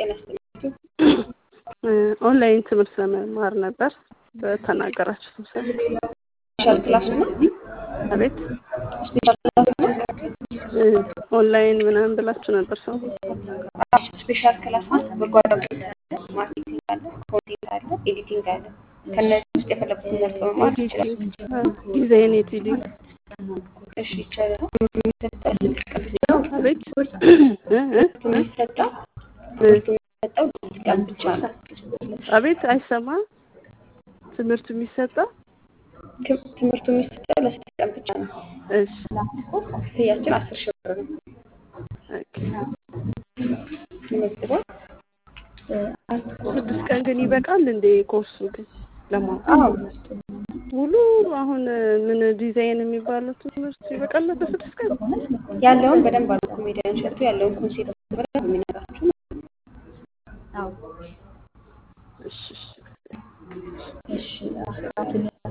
ጤና ይስጥልኝ። ኦንላይን ትምህርት ለመማር ነበር በተናገራችሁ ስብሰባ። ስፔሻል ክላስ ነው። አቤት ስፔሻል ክላስ ነው። ኦንላይን ምናምን ብላችሁ ነበር ሰው አዎ፣ ስፔሻል ክላስ ነው። በጎ አድራጎት አለ፣ ማርኬቲንግ አለ፣ ኮዲንግ አለ፣ ኤዲቲንግ አለ። ከነዚህ ውስጥ የፈለጉትን መርጦ መማር ይችላል። ዲዛይን ኤዲቲንግ እሺ ይቻላል። የሚሰጠው ስድስት ቀን ብቻ ነው። አቤት እ እ ትምህርቱ የሚሰጠው ትምህርቱ የሚሰጠው ስድስት ቀን ብቻ ነው። አቤት አይሰማም። ትምህርቱ የሚሰጠው ትም- ትምህርቱ የሚሰጠው ለስድስት ቀን ብቻ ነው። እሺ ክፍያችን አስር ሺህ ብር ነው። ኦኬ። ተመዝግቧል። ስድስት ቀን ግን ይበቃል እንዴ? ኮርሱ ግን ለማወቅ አዎ ሙሉ አሁን ምን ዲዛይን የሚባለው ትምህርት ይበቃል በስድስት ቀን? ያለውን በደንብ አሉ ኮሜዲያን ሸቱ ያለውን ኮንሴፕት በደንብ የሚነግራችሁ እሺ እሺ እሺ